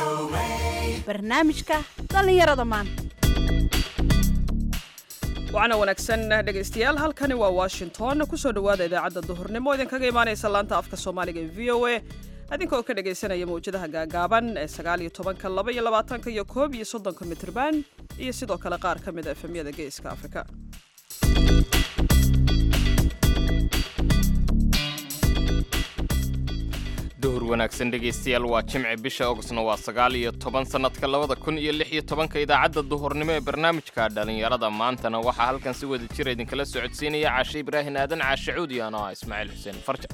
barnaamijka dhallinyarada maanta waxaana wanaagsan dhegaystayaal halkani waa washington kusoo dhowaada idaacadda duhurnimo idinkaga imaanaysa laanta afka soomaaliga ee v o a adinka oo ka dhagaysanaya mawjadaha gaagaaban ee sagaal iyo tobanka laba iyo labaatanka iyo koob iyo soddonka mitrban iyo sidoo kale qaar ka mid a efemyada geeska afrika duhur wanaagsan dhegaystayaal waa jimci bisha ogosna waa sagaal iyo toban sannadka labada kun iyo lix iyo tobanka idaacadda duhurnimo ee barnaamijka dhallinyarada maantana waxaa halkan si wada jira idinkala socodsiinaya caashe ibraahin aadan caashe cuudi ano ah ismaaciil xuseen farja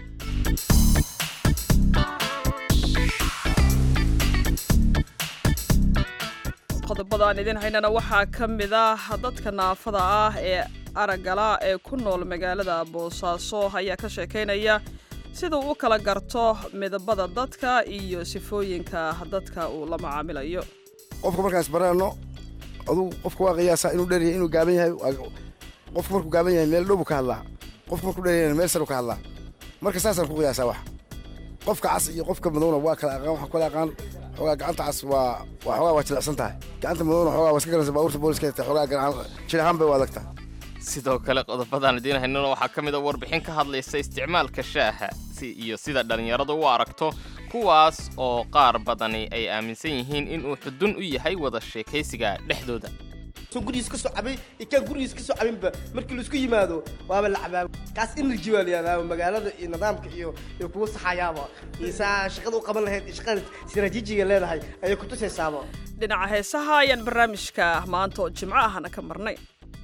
qodobada aan idin haynana waxaa ka mid ah dadka naafada ah ee araggala ee ku nool magaalada boosaaso ayaa ka sheekaynaya sida uu u kala garto midabada dadka iyo sifooyinka dadka uu la macaamilayo qofka markaan isbarano aduu qofka waa qiyaasaa inuu dheryahay inuu gaaban yahay qofka markuu gaaban yahay meel dhow buu ka hadlaa qofka markuu dheryahayna meel saru ka hadlaa marka saasaan ku qiyaasaa wax qofka cas iyo qofka madowna waa kala aqaan waxaa kala aqaan xoogaa gacanta cas waa waa xoogaa waa jilicsan tahay gacanta madowna xoogaa waa iska garanaysa baabuurta booliska ta xoogaa garan jir ahaan bay u adag tahay sidoo kale qodobadaan idiin haynana waxaa ka mid a warbixin ka hadlaysa isticmaalka shaaha si iyo sida dhallinyaradu u aragto kuwaas oo qaar badani ay aaminsan yihiin inuu xudun u yahay wada sheekaysiga dhexdooda gurigiis ka soo cabay iyo kaan gurigiis ka soo cabinba markii laisku yimaado waaba la cabaa kaas energy waa la yihahdaa magaalada iyo nidaamka iyo iyo kugu saxayaaba iyo saa shaqada u qaban lahayd iyo shaqada istaraatiijiga leedahay ayay ku tusaysaaba dhinaca heesaha ayaan barnaamijka maanta oo jimco ahna ka marnay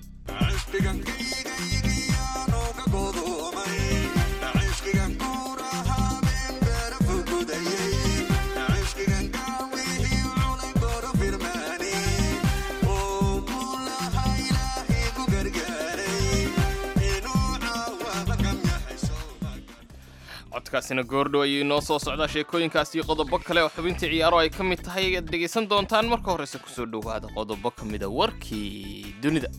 codkaasina goordhow ayuu inoo soo socdaa sheekooyinkaas iyo qodobo kale oo xubintii ciyaaro ay ka mid tahay ayaad dhegaysan doontaan marka horeyse kusoo dhowaada qodobo ka mida warkii dunida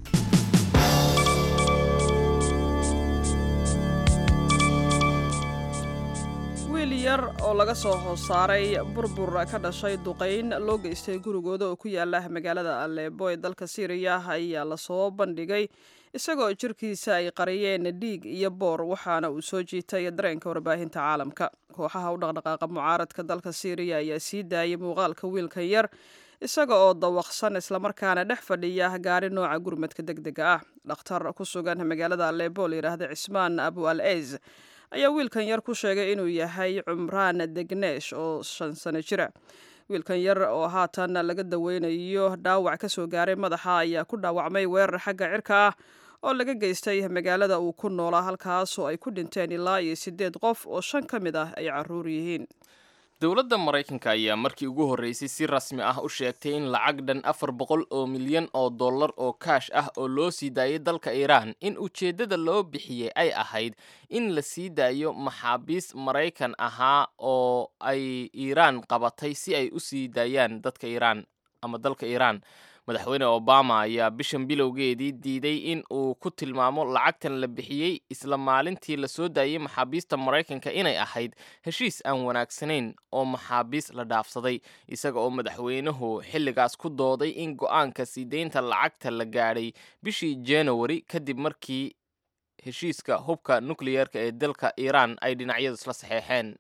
wiil yar oo laga soo hoos saaray burbur ka dhashay duqayn loo geystay gurigooda oo ku yaala magaalada aleebo ee dalka siiriya ayaa lasoo bandhigay isagoo jirkiisa ay qariyeen dhiig iyo boor waxaana uu soo jiitay dareenka warbaahinta caalamka kooxaha u dhaqdhaqaaqa mucaaradka dalka siiriya ayaa sii daayay muuqaalka wiilkan yar isaga oo dawaqsan islamarkaana dhex fadhiya gaari nooca gurmadka deg dega ah dhakhtar ku sugan magaalada aleebo la yidhaahda cismaan abu al eys ayaa wiilkan yar ku sheegay inuu yahay cumraan degneesh oo shan sano jira wiilkan yar oo haatan laga daweynayo dhaawac ka soo gaaray madaxa ayaa ku dhaawacmay weerar xagga cirka ah oo laga geystay magaalada uu ku noolaa halkaasoo ay ku dhinteen ilaa iyo siddeed qof oo shan ka mid ah ay carruur yihiin dowladda maraykanka ayaa markii ugu horreysay si rasmi ah u sheegtay in lacag dhan afar boqol oo milyan oo dollar oo kaash ah oo loo sii daayay dalka iiraan in ujeeddada loo bixiyey ay ahayd in la sii daayo maxaabiis maraykan ahaa oo ay iiraan qabatay si ay u sii daayaan dadka iiraan ama dalka iiraan madaxweyne obama ayaa bishan bilowgeedii diiday in uu ku tilmaamo lacagtan la bixiyey isla maalintii la soo daayey maxaabiista maraykanka inay ahayd heshiis aan wanaagsanayn oo maxaabiis la dhaafsaday isaga oo madaxweynuhu xilligaas ku dooday in go-aanka sii deynta lacagta la gaadhay bishii january kadib markii heshiiska hubka nukliyeerka ee dalka iiraan ay dhinacyadu isla saxeexeen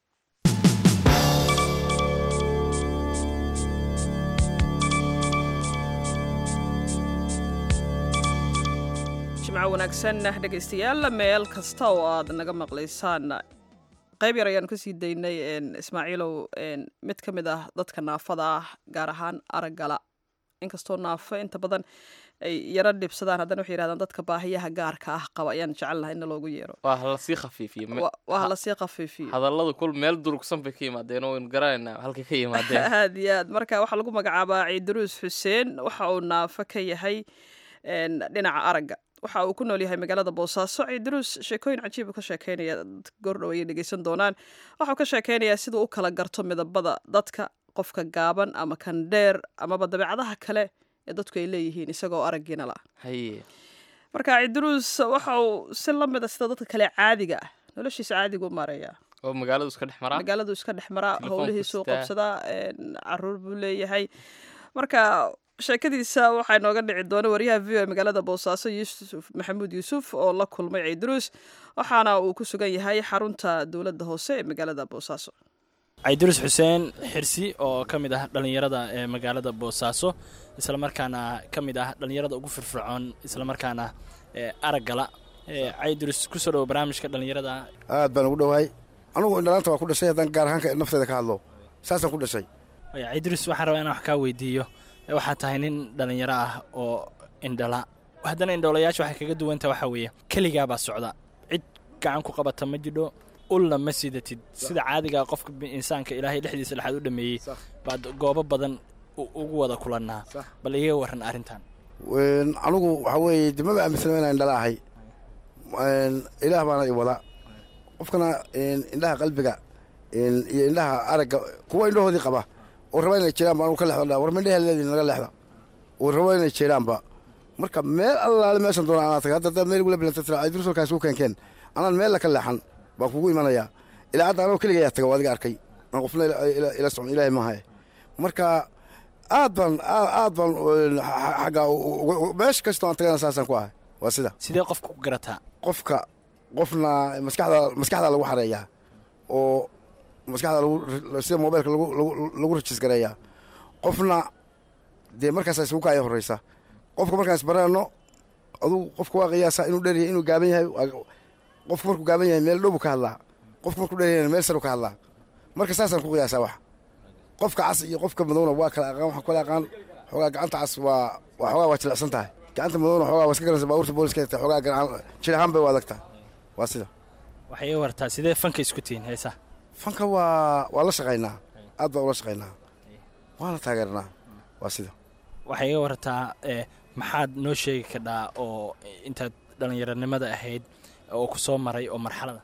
jimco wanaagsan dhegaystayaal meel kasta oo aad naga maqlaysaan qayb yar ayaanu kasii daynay ismaaciilow mid ka mid ah dadka naafada ah gaar ahaan araggala inkastoo naafo inta badan ay yaro dhibsadaan haddana waxay yidhahdaan dadka baahiyaha gaarka ah qaba ayaan jecel lahay in loogu yeero waa lasii khafiifiye waa lasii khafiifiyo hadalladu kul meel durugsan bay ka yimaadeen oo waynu garanaynaa halkay ka yimaadeen aad iyo aad marka waxaa lagu magacaabaa ciidaruus xuseen waxa uu naafo ka yahay dhinaca aragga waxa uu ku nool yahay magaalada boosaaso ciidaruus sheekooyin cajiiba ka sheekeynaya goordhow ayay dhegeysan doonaan waxau ka sheekeynayaa siduu u kala garto midabada dadka qofka gaaban ama kan dheer amaba dabeecadaha kale ee dadku ay leeyihiin isagoo araggiina la haye marka ciidaruus waxa uu si la mida sida dadka kale caadiga ah noloshiisa caadiga u maareeyaa oo magaaladu iska dhex maraa magaaladu iska dhex maraa Telefoonku howlihiisuu sitaa. qabsadaa een, caruur buu leeyahay marka sheekadiisa waxaa inooga dhici doona wariyaha v o magaalada boosaaso yuusuf maxamuud yuusuf oo la kulmay ciidruus waxaana uu ku sugan yahay xarunta dowladda hoose ee magaalada boosaaso cayduris xuseen xirsi oo ka mid ah dhallinyarada ee magaalada boosaaso islamarkaana ka mid ah dhallinyarada ugu firfircoon islamarkaana ee araggala ee cayduris kusoo dhowo barnaamijka dhallinyarada aad baan ugu dhowahay anugu indhalaanta waa ku dhashay haddaan gaar ahaanka nafteeda ka hadlo saasaan ku dhashay Ay, cayduris waxaan rabaa inaan wax kaa weydiiyo ee waxaa tahay nin dhallinyaro ah oo indhala haddana indhoolayaasha waxay kaga duwanta waxaa weeye keligaabaa socda cid gacan ku qabata ma jidho ulna ma sidatid sida caadigaa qofka bi- insaanka ilaahay dhexdiisa dhexaad u dhameeyey Sax. baad goobo badan u- ugu wada kulannaa Sax. bal iga warran arrintan Een, anigu waxaa weeye de maba aaminsana inaan indhala ahay Een, ilaah baana i wada qofkana een, indhaha qalbiga een, iyo indhaha aragga kuwa indhahoodii qaba oo raba inay jiraanba anugu ka leexda war mindhaha leediin naga leexda oo raba inay jiraanba marka meel allaale meeshan doona anaa tagay hadda haddaad meel igula bilanta tira ay dursolkaas u keenkeen anaan meel la ka leexan baan kugu imanayaa ilaa hadda anoo keliga yaa taga waa adiga arkay aan qofna ila- ila ila socon ilaahay maahaye marka aad baan aad aad baan een, xa- xa- xagga u- u- u- meesha kastoo aan tagana saasaan ku ahay waa sida sidee qofka ku garataa qofka qofna maskaxda maskaxda lagu xareeyaa oo maskaxda lagu sida mobailka lagu lagu lagu rajis gareeyaa qofna dee markaas isugu kaaya horeysa qofka markaan isbaraano aduu qofka waa qiyaasa inuu dheer yahay inuu gaaban yahay waa- qofka markuu gaaban yahay meel dhow buu ka hadlaa qofka markuu dheer yahay meel saru ka hadlaa marka saasaan ku qiyaasaa wax qofka cas iyo qofka madowna waa kala aqaan waxaan kala aqaan xoogaa gacanta cas waa waa xoogaa waa jilicsan tahay gacanta madowna xoogaa waa iska garanaysa baabuurta booliska ta xoogaa garan jir ahaan bay u adag tahay waa sida waxay iga wartaa sidee fanka isku tihiin heesaa fanka waa waa la shaqaynaa aad baan ula shaqaynaa waana taageernaa waa sida waxay iga wartaa ee maxaad noo sheegi kadhaa oo intaad dhallinyaronimada ahayd oo ku soo maray oo marxalada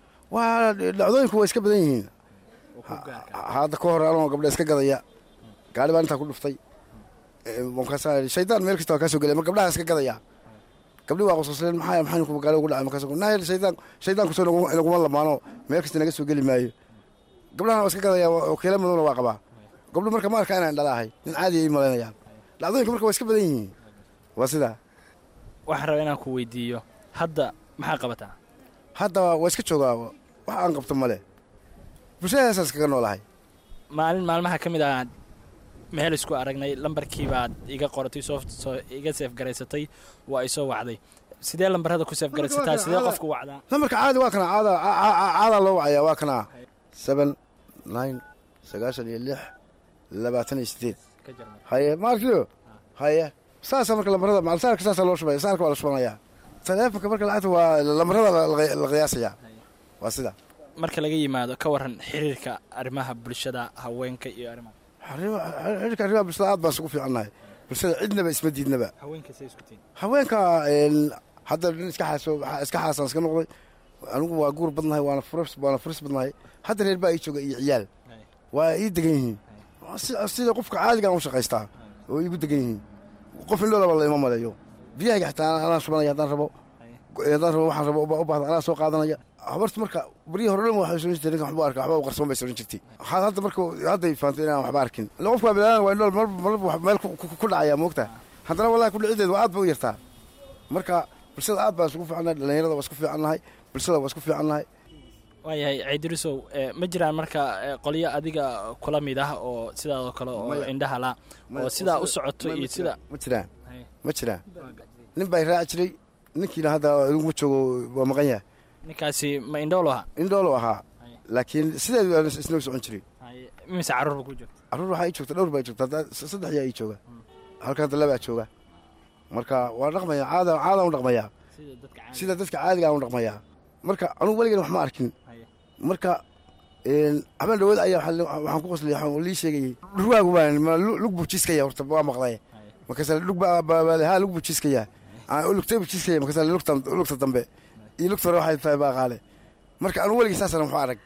waa dhacdooyinku waa iska badan yihiin oo ku gaarka hadda ka hor anoo gabdha iska gadaya gaari baan intaa ku dhuftay Ee, markaasaa idhi, shaydaan meel kasta waa kaa soo gelaya mar gabdhaha iska gadaya gabdhi waa qosqosleen maxaa maxaa ku gaari ugu dhacay markaas naa shaydaan shaydaan kusoo nagu- inaguma lamaano meel kasta naga soo geli maayo gabdhahana waa iska gadaya waa- wakiilo madowna waa qabaa gabdho marka ma arkaa inaan dhala ahay nin caadi ay malaynayaan dhacdooyinka marka waa iska badan yihiin waa sidaa waxaan rabaa inaan ku weydiiyo hadda maxaa qabataa hadda waa iska joogaa wax aan qabto male bulshadaasaan iskaga noolahay maalin maalmaha ka mid ah meel isku aragnay lambarkii baad iga qoratay soo soo iga seef garaysatay waa i soo wacday sidee lambarada ku seef garaysataa sidee qofku wacdaa lambarka caadi waa kana caada ca- ca- caadaa loo wacayaa waa kana seven nine sagaashan iyo lix labaatan iyo sideed ka jarmay haye maarkiyo haye saasa marka lambarada macalsaarka saasa loo shubaya saarka waa la shubanayaa taleefonka marka lacagta waa lambarada la- la la qiyaasayaa waa sida marka laga yimaado ka waran xiriirka arrimaha bulshada haweenka iyo arrimaha Arrima- xiriirka arrimaha bulshada aad baan isugu fiicannahay bulshada cidnaba isma diidnaba haweenka say isku tihiin haweenka een, hadda nin iska xaaso iska xaasaan iska noqday anigu waa guur badnahay waana furis waana furis badnahay hadda reer baa ii jooga iyo ciyaal waa ii degan yihiin Si- sida qofka caadigaan u shaqaystaa oo iigu degan yihiin qof indhoolaba la ima maleeyo biyahayga xataa anaa shubanaya haddaan rabo haddaan rabo waxaan rabo u baahda anaa soo qaadanaya habarta marka baryihii hore dhan waxay soran jirtay ninkan waxba arka waxba u qarsoon bay soran jirtay waxaad hadda marka hadday fahamtay inaan waxba arkin illa qofka waa bilaana waa indhool mar marba wax meel ku- ku- ku dhacaya moogta haddana wallahi ku dhicideedu waa aad ba u yartaa marka bulshada aad baan isugu fiicannahay dhallinyarada waa isku fiicannahay bulshada waa isku fiicannahay waayahay ciidirisow ee, ma jiraan marka ee, qolyo adiga kula mid ah oo sidaadoo kale oo Maya. indhaha la oo sidaa u socoto iyo sida ma jiraan Haye. ma jiraan nin baa i raaci jiray ninkiina hadda iguma joogo waa maqan yahay ninkaasi ma indhoolo aha indhoolu ahaa Haye. laakiin sideedu aan isnoo socon jiray Haye, imise carruurba ku joogta carruur waxaa ii joogta dhowr baa ii joogta hadda s- saddex yaa ii jooga halkan hadda labaa jooga marka waa dhaqmaya caada caadaan u dhaqmayaa sida dadka caadiga sida dadka caadiga aan u dhaqmayaa marka anugu weligan wax ma arkin Haye. marka een, habeen dhawood ayaa waxaa li- waxaan ku qosliyay waxaan lii sheegayay dhurwaagu baan ma lu- lug buu jiiskaya horta waa maqlay Haye. markaasa lug baa baa- baa- haa lug buu jiiskaya aan lugtay buu jiiskaya markaasa lugta lugta dambe iyo lugta hore waxay tahay baa qaale marka anugu weligii saasana waxu arag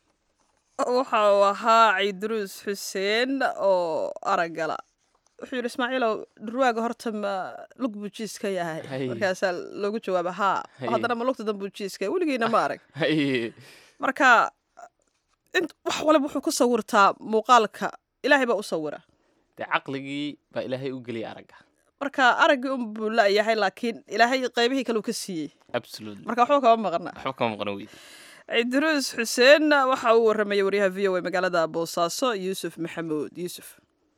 waxa uu ahaa ciidruus xuseen oo araggala wuxuu yidhi ismaaciilow dhurwaaga horta ma lug buu jiis ka yahay Hay. markaasaa loogu jawaaba haa Hay. haddana ma lugta dan buu jiiska weligiina ma arag Haye. marka int wax waliba wuxuu ku sawirtaa muuqaalka ilaahay baa u sawira dee caqligii baa ilaahay u geliyay aragga marka araggii un buu la-yahay laakiin ilaahay qaybihii kale uu ka siiyey absolutely marka waxba kama maqna waxba kama maqan weydi cidiruus xuseen waxa uu waramayay waryaha v o a magaalada boosaaso yuusuf maxamuud yuusuf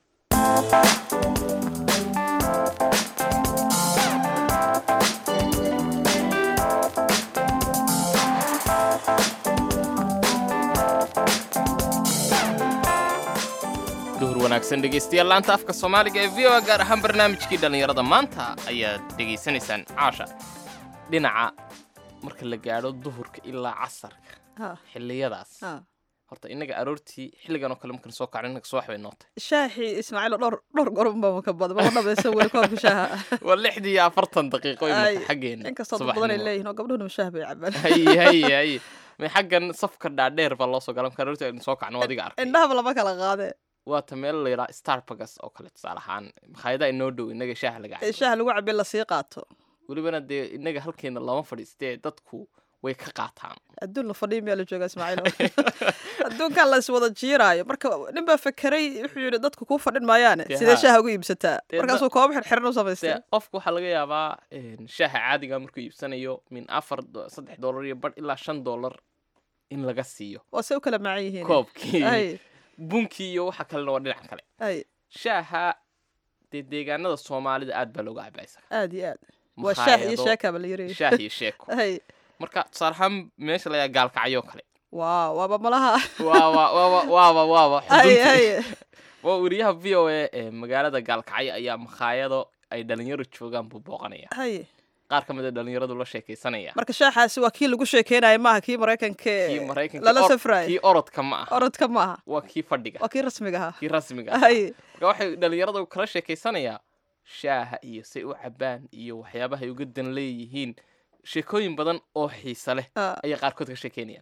duhur wanaagsan dhegaystayaal laanta afka soomaaliga ee v o a gaar ahaan barnaamijkii dhallinyarada maanta ayaad dhegaysanaysaan caasha dhinaca marka la gaadho duhurka ilaa casarka Ha, xilliyadaas ha. horta innaga aroortii xilligan oo kale markan soo kacno innaga subax bay nootay shaahii ismaaciil dhowr dhowr gorunba ka badan ma dhamaysan weli koobka shaaha waa lixdii iyo afartan daqiiqo Ay, imika xaggeena inkastoo dad badan ay subaxnimo. leeyihin oo gabdhuhuna shaah bay cabaan haye haye haye may xaggan safka dhaadheer baa loo soo galan marka aroortii aynu soo kacno adiga arkay indhahaba lama kala qaadee waa ta meel la yidhaha starbucks oo kale tusaale ahaan makhaayadaha inoo dhow innaga shaaha laga ee cabo shaah lagu cabin lasii qaato welibana dee innaga halkeena lama fadhiistee dadku way ka qaataan adduun la fadhiyo miyaa la joogaa ismaaciil adduunkan la iswada jiiraayo marka nin baa fekeray wuxuu yidhi dadku kuu fadhin maayaane Dee sidee ha. shaaha ugu iibsataa Dee markaasuu koobo xirxiran u dee samaystay qofku waxaa laga yaabaa een, shaaha caadiga markuu iibsanayo min afar do- saddex dollar iyo badh ilaa shan dollar in laga siiyo waa se u kala macan yihiin koobkii ay bunkii iyo waxa kalena waa dhinaca kale ay shaaha dee deegaanada soomaalida aad baa looga cabaa isaga aad iyo aad waa shaah iyo Makhaayado, sheekaba la yiri shaah iyo sheeko ay marka tusaale ahaan meesha layaa gaalkacyo kale waa waaba malaha waaba waaba waaba waaba ay xudunta ay waa weriyaha v o a ee magaalada gaalkacyo ayaa makhaayado ay dhalinyaro joogaan buu booqanaya ay qaar ka mid a dhalinyaradu la sheekaysanaya marka shaaxaasi waa kii lagu sheekeynayo maaha kii maraykanka kii ee maraykanka lala or- safrayo kii orodka ma aha orodka maaha waa kii fadhiga waa kii rasmiga ahaa kii rasmiga ah ay marka waxay dhalinyaradu kala sheekaysanayaa shaaha iyo say u cabaan iyo waxyaabaha ay uga dan leeyihiin sheekooyin badan oo xiise leh ah, ayay qaarkood ka sheekeynayaan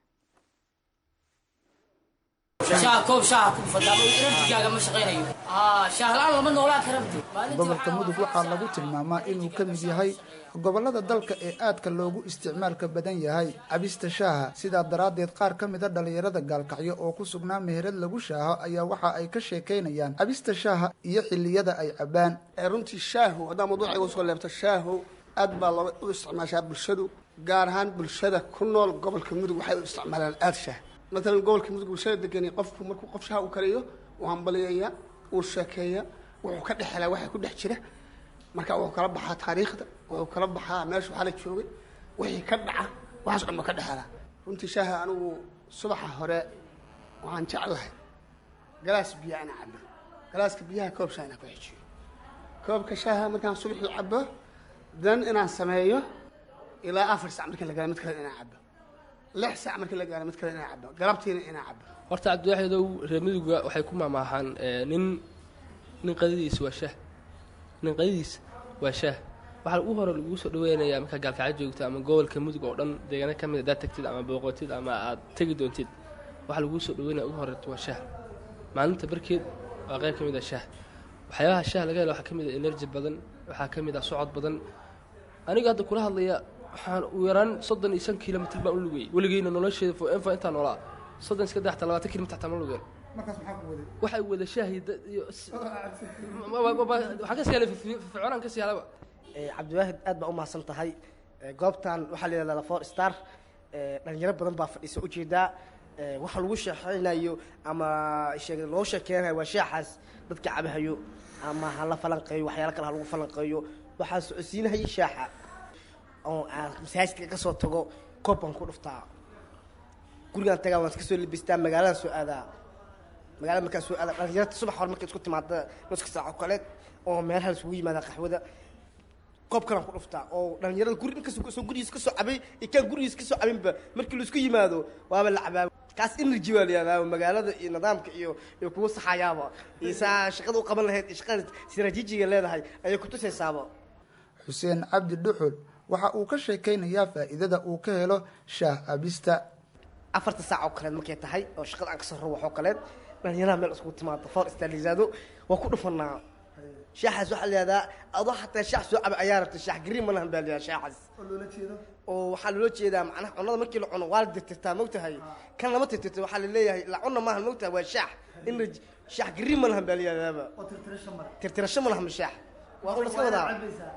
شاه كوب شاه كوب فدا energy-gaaga ma shaqaynayo aa shaah la'aan lama noolaan kara bdi gobolka mudug waxaa lagu tilmaamaa inuu ka mid yahay gobollada dalka ee aadka loogu isticmaalka badan yahay cabista shaaha sidaa daraaddeed qaar ka mida dhallinyarada gaalkacyo oo ku sugnaa meherad lagu shaaho ayaa waxa ay ka sheekaynayaan cabista shaaha iyo xilliyada ay cabbaan ee runtii shaahu haddaan mawduuca igu soo leebto shaahu aad baa loo u isticmaashaa bulshadu gaar ahaan bulshada ku nool gobolka mudug waxay u isticmaalaan aad shaah matalan gobolka mudug bulshada degani qofku markuu qof shaah u kariyo uu hambaliyaya uu sheekeeya wuxuu ka dhex helaa waxa ku dhex jira marka wuxuu kala baxaa taariikhda wuxuu kala baxaa meesha waxaa la joogay wixii ka dhaca waxaas dhan buu ka dhex helaa runtii shaaha anigu subaxa hore waxaan jeclahay galaas biyo ana cabo galaaska biyaha koob shaah inaan ku xejiyo koobka shaaha markaan subaxii cabo dan inaan sameeyo ilaa afar sac markii la gaaro mid kale inaan cabo lix sac markii la gaaro mid kale inaan cabo galabtiina inaan cabo horta cabdiwaxidow reer miduga waxay ku maamaahaan eh, nin nin qadadiisa waa shaah nin qadadiisa waa shaah waxaa ugu hore lagugu soo dhaweynayaa markaa gaalkacyo joogto ama gobolka mudug oo dhan deegaano ka mid haddaad tagtid ama booqotid ama aad tegi doontid waxaa laguu soo dhaweynaya ugu horeeto waa shaah maalinta barkeed waa qayb ka mid ah shaah waxyaabaha shaah laga helo waxaa ka mid ah energy badan waxaa ka mid ah socod badan aniga hadda kula hadlaya waxaan u yaraan soddon iyo shan kilomitr baan u lugayay weligeyna nolosheeda fo enfa intaan noolaa soddon iska daxta labaatan kilomitr xataa ma lugeen markaas maxaa ku waday waxay wada shaahi da- iyo s- ma- ma- ma- waxaan ka siyaala fircoonaan ka siyaalaba Eh, cabdiwaahid aad baa u mahadsan tahay Eh, goobtan waxaa la yidhahdaa four star Eh, dhalinyaro badan baa fadhiisa ujeedaa Eh, waxa lagu sheekeynayo ama sheeg- loo sheekeynayo waa shaaxaas dadka cabahayo ama ha la falanqeeyo waxyaalo kale ha lagu falanqeeyo waxaa socodsiinahaya shaaxa oo aan masaajidka ka soo tago koob baan ku dhuftaa gurigaan tagaa waan iska soo libistaa magaalada soo aadaa magaalada markaa soo aada dhalinyarta subax hore markay isku timaada nuska saaco kale oo meelaha isugu yimaada qaxwada koob kalaan ku dhuftaa oo dhalinyarada guri inkastoo soo gurigiis ka soo cabay iyo kaan gurigiis ka soo cabinba markii laisku yimaado waaba la cabaa kaas energy waa la yihahdaa magaalada iyo nidaamka iyo iyo kuwa saxayaaba iyo saa shaqada u qaban lahayd iyo shaqada sirajijiga leedahay ayay kutusaysaaba xuseen cabdi dhuxul waxa uu ka sheekaynayaa faa'iidada uu ka helo shaah cabista afarta saac oo kaleed markay tahay oo shaqada aan kasoo rabo waxoo kaleed dhalinyaraha meel iskugu timaado foor istalizaado waa ku dhufanaa shaaxaas waxaa la yihahdaa adoo xataa shaax soo caba ayaa rabta shaax gariin ma lahan baa la yihahdaa shaaxaas oo waxaa loola jeedaa macnaha cunada markii la cuno waa la tirtirtaa mogtahay kan lama tirtirto waxaa la leeyahay la cuna maahan mogtahay waa shaax in la shaax gariin ma lahan baa la yihahdaaba tirtirasho ma lahan shaax waa un laska wadaa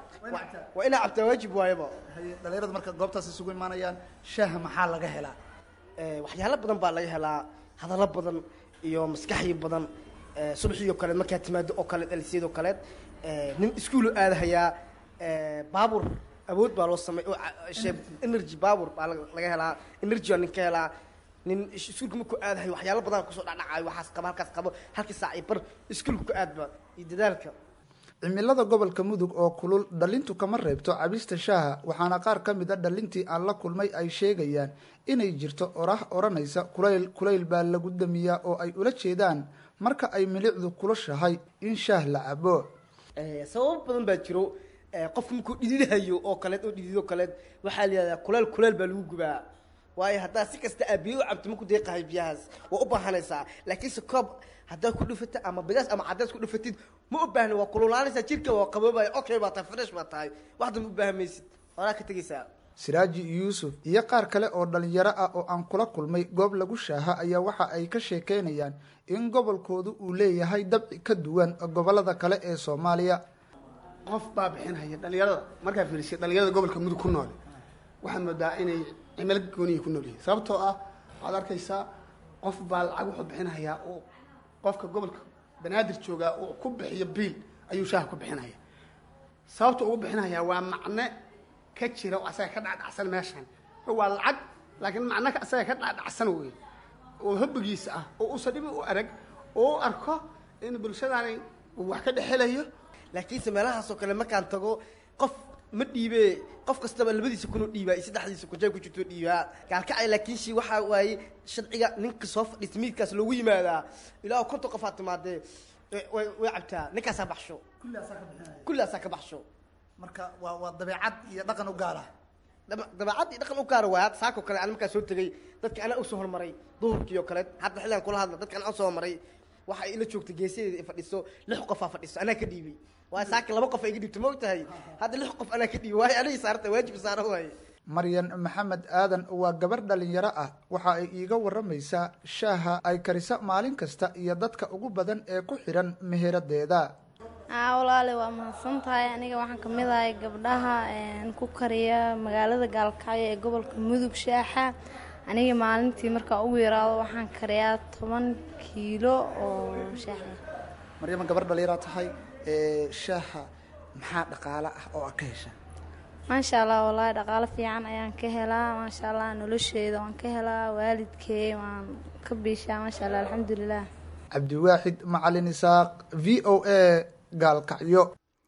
waa inaa cabtaa waajib waayaba dhalinyaradu marka goobtaas isugu imaanayaan shaaha maxaa laga helaa waxyaalo badan baa laga helaa hadallo badan iyo maskaxyo badan subaxii oo kaleed markaa timaado oo kaleed alisiyadoo kaleed nin iskuulu aadahayaa baabur awood baa loo samey energy baabur baa laga helaa energy baa nin ka helaa nin iskuulka markuu aadahayo waxyaalo badan kusoo dhacdhacayo waxaas qabo halkaas qabo halkii saac iyo bar iskuulka ku aadba iyo dadaalka cimilada gobolka mudug oo kulul dhalintu kama reebto cabista shaaha waxaana qaar ka mid a dhalintii aan la kulmay ay sheegayaan inay jirto orah odhanaysa kulayl kulayl baa lagu damiyaa oo ay ula jeedaan marka ay milicdu kulushahay in shaah la cabo sababo badan baa jiro qofka markuu dhididahayo oo kaleed oo dhidido kaleed waxaa la yihahdaa kuleyl kuleyl baa lagu gubaa waayo haddaa si kasta aa biyo u cabto maku deeqahay biyahaas waa u baahanaysaa laakiinse koob haddaad ku dhufatid ama bidaas ama caddaas ku dhufatid ma u baahni waa kululaanaysaa jirka waa qaboobaya okay baa tahay fresh baa tahay wax damba u baahan maysid horaa ka tegaysaa siraaji yuusuf iyo qaar kale oo dhalinyaro ah oo aan kula kulmay goob lagu shaaha ayaa waxa ay ka sheekeynayaan in gobolkoodu uu leeyahay dabci ka duwan gobolada kale ee soomaaliya qof baa bixinhaya dhalinyarada markaa fiirisay dhalinyarada gobolka mudug ku nool waxaad moodaa inay cimilo gooniya ku nool yihiin sababtoo ah waxaad arkaysaa qof baa lacag wuxuu bixinhayaa oo qofka gobolka banaadir joogaa uu ku bixiyo biil ayuu shaaha ku bixinaya sababta ugu bixinhayaa waa macne ka jira oo asaga ka dhacdhacsan meeshan waa lacag laakiin macne asaga ka dhacdhacsan wey oo hobbigiisa ah oo uusa dhibi u arag oo u arko in bulshadaani uu wax ka dhexelayo laakiinse meelahaasoo kale markaan tago qof ma dhiibe qof kastaba labadiisa kunoo dhiibaa iyo saddexdiisa kujay ku jirto dhiibaa gaalkacay laakiin shi waxaa waaye sharciga ninka soo fadhiista miidkaas loogu yimaadaa ilaa konton qof aad timaadee way way cabtaa ninkaasaa baxsho kullaasaa ka baxsho marka waa waa dabeecad iyo dhaqan u gaara dabeecad iyo dhaqan u gaara waay hadda saakoo kale ana markaa soo tegay dadka anaa usoo hormaray duhurkii oo kale hadda xilligan kula hadla dadka anaa usoo hormaray waxa ay ila joogtay geesadeeda ay fadhiso lix qofaa fadhiso anaa ka dhiibay waayo saaki laba qof ay iga dhiibtay ma og tahay hadda lix qof anaa ka dhiibay waayo anigii saarta waajib saara waaye maryan maxamed aadan waa gabar dhalinyaro ah waxa ay iiga waramaysaa shaaha ay karisa maalin kasta iyo dadka ugu badan ee ku xidhan meheradeeda aa walaale waa mahadsan tahay aniga waxaan ka mid ahay gabdhaha ku kariya magaalada gaalkacyo ee gobolka mudug shaaxa aniga maalintii markaa ugu yaraado waxaan kariyaa toban kiilo oo shaaxa maryama gabar dhalinyara tahay shaaha maxaa dhaqaale ah oo aad ka hesha maasha allah wallaahi dhaqaalo fiican ayaan ka helaa maasha allah nolosheeda waan ka helaa waalidkey waan ka biishaa maasha allah alxamdulilah cabdiwaaxid macalin isaaq v o a gaalkacyo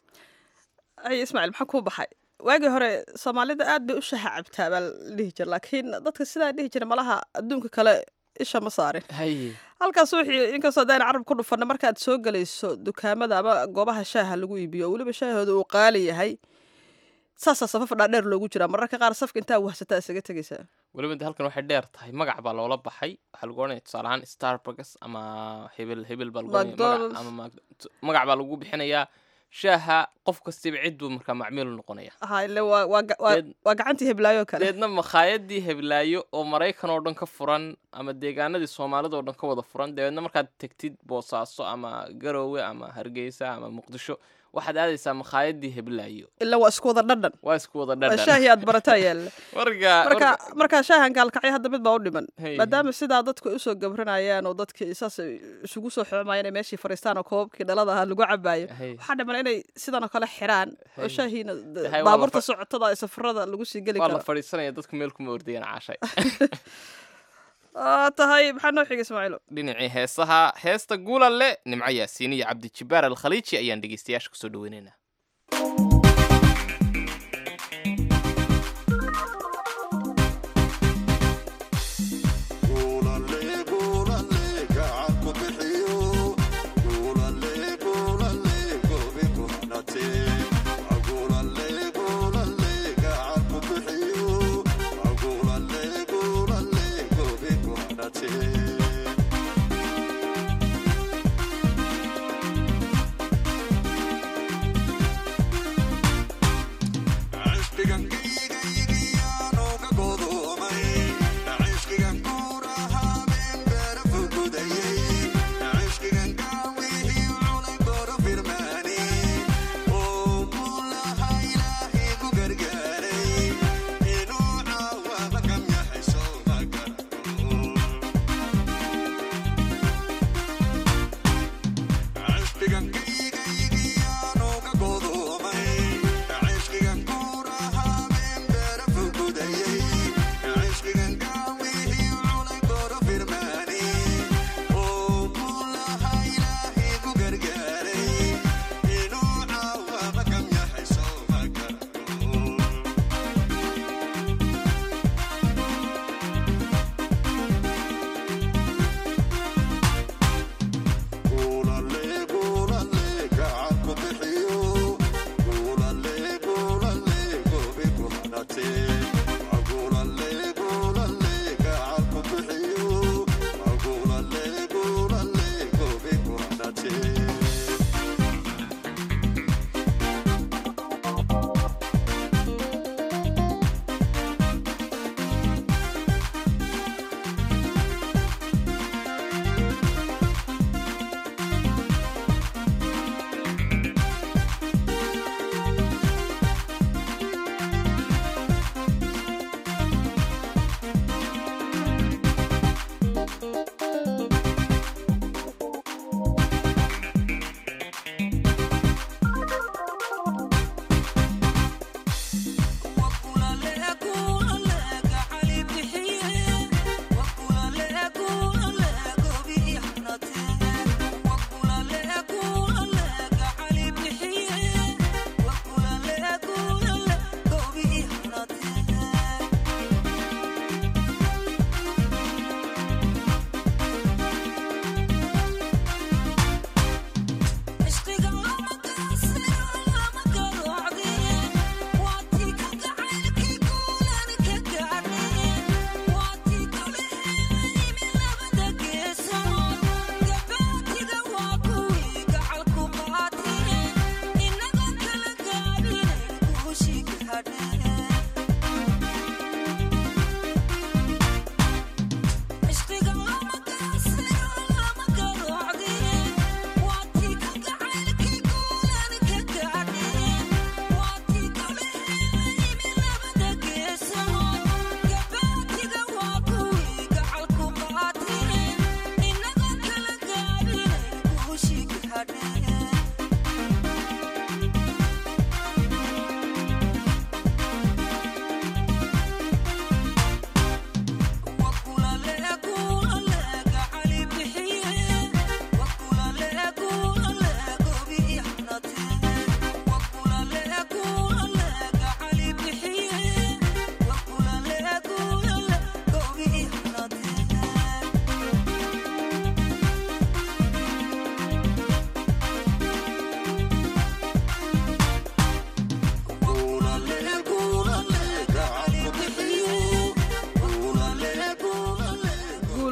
ay ismaaciil maxaa kuu baxay waagii hore soomaalida aad bay u shaha cabtaa baa la dhihi jira laakiin dadka sidaa dhihi jira malaha adduunka kale isha ma saarin halkaas wixii inkastoo daan carab ku dhufanna markaad soo gelayso dukaamada ama goobaha shaaha lagu iibiyo oo weliba shaahooda uu qaali yahay saasaa safaf dhaadheer loogu jiraa mararka qaar safka intaa wahsataa isaga tegaysaa weliba de halkan waxay dheer tahay magac baa loola baxay waxaa lagu ohanaya tusaale ahaan starbucks ama hebel hebel baa lagu ohanaya magac McDonald's. ama Mac- magac baa lagu bixinayaa shaaha qof kastiba cid buu markaa macmiil u noqonaya ha ile waa waa ga- waa- Deed- waa gacantii heblaayo kale deedna makhaayadii heblaayo oo maraykan oo dhan ka furan ama deegaanadii soomaalida oo dhan ka wada furan dabeedna markaad tegtid boosaaso ama garoowe ama hargeysa ama muqdisho waxaad aadaysaa makhaayadii heblaayo ila waa isku wada dhadhan waa isku wada waa dhadhan shaahii aad barataa yaalla marka marka markaa shaahan gaalkacyo hadda mid baa u dhiman Hey. maadaama sidaa dadku ay usoo gabranayaan oo dadkii saas ay isugu soo xoomayaan inay meeshii fariistaan oo koobabkii dhalada ahaa lagu cabaayo Hey. waxaa dhiman inay sidan oo kale xiraan oo Hey. shaahiina d- Hey, waa la baabuurta fa- socotada ee safarada lagu sii geli waa la karo fadhiisanaya dadku meel kuma ordayaan caashay Aa, tahay maxaa noo xiga ismaaciilo dhinacii heesaha heesta guulalle nimco yaasiin iyo cabdi jibbaar alkhaliiji ayaan dhegeystayaasha kusoo dhaweynaynaa Yeah.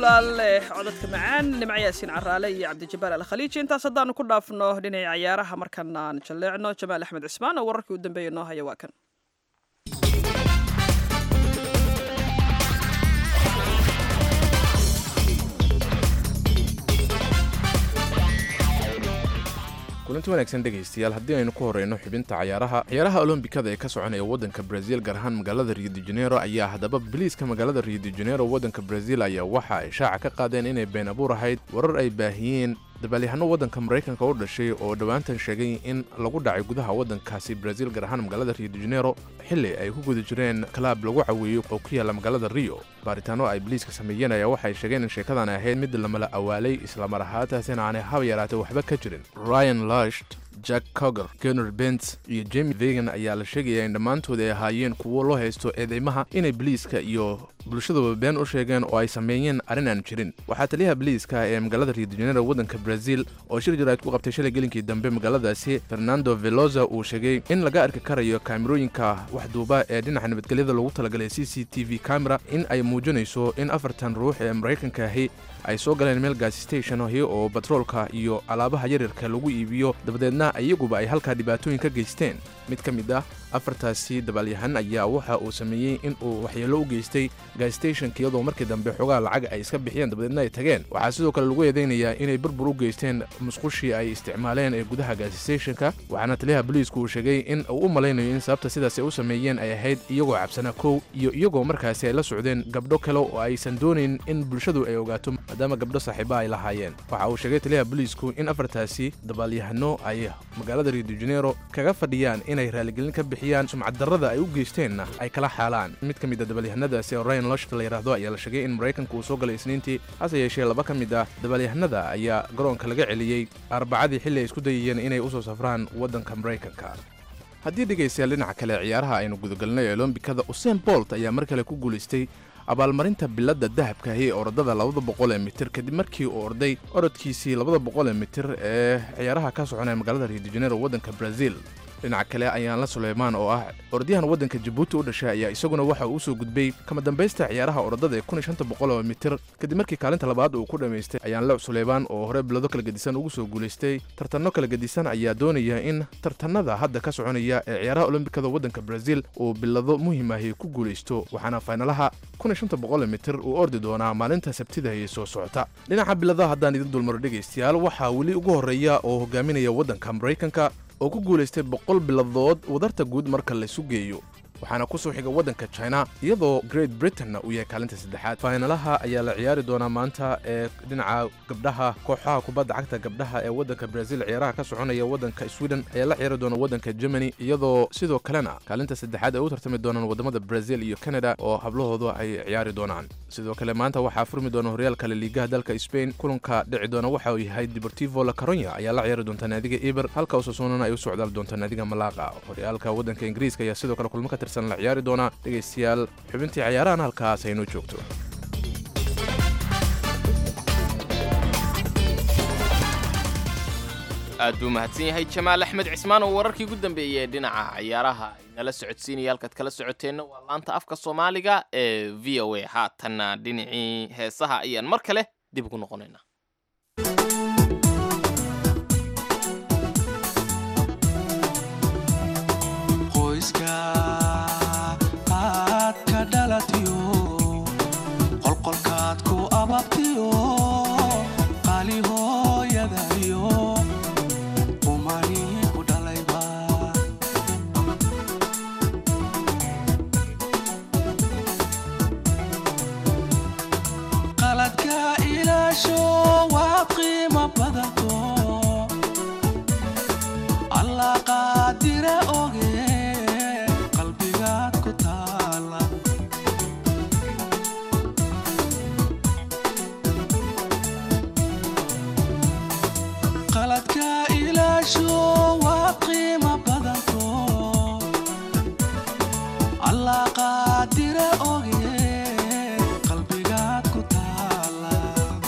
bulaale codadka macaan nimco yaasiin caraale iyo cabdijabaal alkhaliiji intaas haddaanu ku dhaafno dhinaca ciyaaraha markan aan jalleecno jamaal axmed cismaan oo wararkii u dambeeya noo haya waa kan kulanti wanaagsan dhegaystayaal haddii aynu ku horeyno xubinta cayaaraha ciyaaraha olombikada ee ka soconaya waddanka brazil gaar ahaan magaalada rio de janeiro ayaa haddaba biliiska magaalada rio de janeiro waddanka brazil ayaa waxa ay shaaca ka qaadeen inay been abuur ahayd warar ay baahiyeen dabaalyahanno waddanka maraykanka u dhashay oo dhowaantan sheegay in lagu dhacay gudaha waddankaasi brazil gaar ahaan magaalada rio de janeiro xilli ay ku guda jireen kalaab lagu caweeyo oo ku yaalla magaalada rio baaritaano ay biliiska sameeyeen ayaa waxay sheegeen in sheekadan ahayd mid lamala awaalay islamar ahaantaasina aanay haba yaraatay waxba ka jirin ryan lasht jack coger gener bents iyo jemi vegan ayaa la sheegaya in dhammaantood ay ahaayeen kuwo loo haysto eedeymaha inay biliiska iyo bulshaduba been u sheegeen oo ay sameeyeen arrin aan jirin waxaa taliyaha biliiska ee magaalada rio de janeiro waddanka brazil oo shir jaraa'id ku qabtay shalay gelinkii dambe magaaladaasi fernando veloza uu sheegay in laga arki karayo kaamirooyinka waxduuba ee dhinaca nabadgelyada lagu talagalay c c t v camera in ay muujinayso in afartan ruux ee maraykanka ahi ay soo galeen meel gaasi station ahi oo batroolka iyo alaabaha yaryarka lagu iibiyo dabadeedna iyaguba ay halkaa dhibaatooyin ka geysteen mid ka mid ah afartaasi dabaalyahan ayaa waxa uu sameeyey in uu waxyeello u geystay gaasstationka iyadoo markii dambe xogaa lacag ay iska bixiyeen dabadeedna ay tageen waxaa sidoo kale lagu eedeynayaa inay burbur u geysteen musqushii ay isticmaaleen ee gudaha gaasstationka waxaana taliyaha boliisku uu sheegay in uu u malaynayo in sababta sidaas ay u sameeyeen ay ahayd iyagoo cabsanaa kow iyo iyagoo markaasi ay la socdeen gabdho kale oo aysan doonayn in bulshadu ay ogaato maadaama gabdho saaxiiba ay lahaayeen waxa uu sheegay taliyaha boliisku in afartaasi dabaalyahano ay magaalada rio de janeiro kaga fadhiyaan inay raaligelin ka bixiyaan sumcaddarrada ay u geysteenna ay kala xaalaan mid ka mid a dabaalyahanadaasi oo ryan loshta la yidhaahdo ayaa la sheegay in maraykanka uu soo galay isniintii hase yeeshee laba ka mid ah dabaalyahanada ayaa garoonka laga celiyey arbacadii xilli ay isku dayayeen inay u soo safraan waddanka maraykanka haddii dhegaystayaal dhinaca kale ciyaaraha aynu gudagelnay ee olombikada usein bolt ayaa mar kale ku guulaystay abaalmarinta biladda dahabkaahi ee orodada labada boqol ee mitir kadib markii uu orday orodkiisii labada boqol ee mitir ee ciyaaraha ka soconaya magaalada rio de janeiro waddanka brazil dhinaca kale ayaanla suleymaan oo ah orodyahan waddanka jabuuti u dhashay ayaa isaguna waxa uu usoo gudbay kama dambaysta ciyaaraha orodada ee kun iyo shanta boqol oo mitir kadib markii kaalinta labaad uu ku dhammaystay ayaanle suleymaan oo hore bilado kala gedisan ugu soo guulaystay tartanno kala gedisan ayaa doonaya in tartanada hadda ka soconaya ee ciyaaraha olombikada waddanka brazil uu bilado muhiim ahi ku guulaysto waxaana faynalaha kun iyo shanta boqol mitir uu ordi doonaa maalinta sabtida ee soo socota dhinaca biladaha haddaan idin dulmaro dhegaystayaal waxaa weli ugu horreeya oo hogaaminaya waddanka maraykanka oo ku guulaystay boqol biladood wadarta guud marka laysu geeyo waxaana ku soo xiga waddanka china iyadoo great britain uu yahay kaalinta saddexaad faynalaha ayaa la ciyaari doonaa maanta ee dhinaca gabdhaha kooxaha kubadda cagta gabdhaha ee waddanka brazil ciyaaraha ka soconaya waddanka sweden ayaa la ciyaari doona waddanka germany iyadoo sidoo kalena kaalinta saddexaad ay u tartami doonaan waddamada brazil iyo canada oo hablahoodu ay ciyaari doonaan sidoo kale maanta waxaa furmi doona horyaalka laliigaha dalka spain kulanka dhici doona waxa uu yahay deportivo la caronya ayaa la ciyaari doonta naadiga eber halka usasoonana ay u socdaal doonta naadiga malaaqa horyaalka waddanka ingiriiska ayaa sidoo kale kulmo ka tirsan la ciyaari doona dhegaystayaal xubintii ciyaarahan halkaas aynoo joogto aad buu mahadsan yahay jamaal axmed cismaan oo wararkii ugu dambeeyey ee dhinaca ciyaaraha nala socodsiinaya halkaad kala socoteenna waa laanta afka soomaaliga ee v o a haatanna dhinacii heesaha ayaan mar kale dib ugu noqonaynaa qoyska aad ka dhalatiyo qolqolkaad ku ababtiyo qaali hooyadayo umani ku dhalayba qaladka ilaasho waad qiimo badanto alla qaadira oge qalbigaad ku taala qaladka ilaasho waad qiimo badanto alla qaadira oge qalbigaad ku taala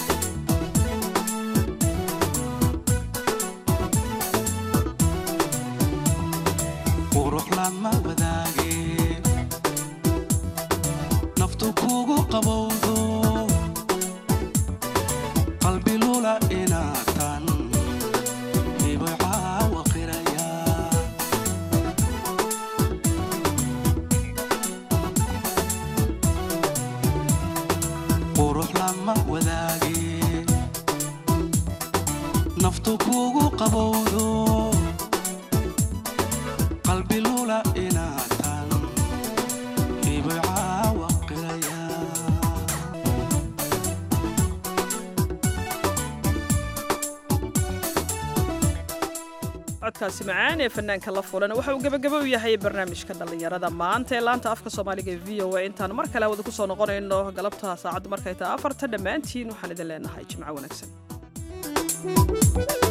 qurux lama wadaage naftu kugu qabowdo naftu kugu qabowdo qalbi lula inaatan ibay caawa qiraya codkaasi macaan ee fanaanka la fulan waxa uu gebagabo u yahay barnaamijka dhallinyarada maanta ee laanta afka soomaaliga ee v o a intaan mar kale wada ku soo noqonayno galabta saacaddu markay tahay afarta dhammaantiin waxaan idin leenahay jimco wanaagsan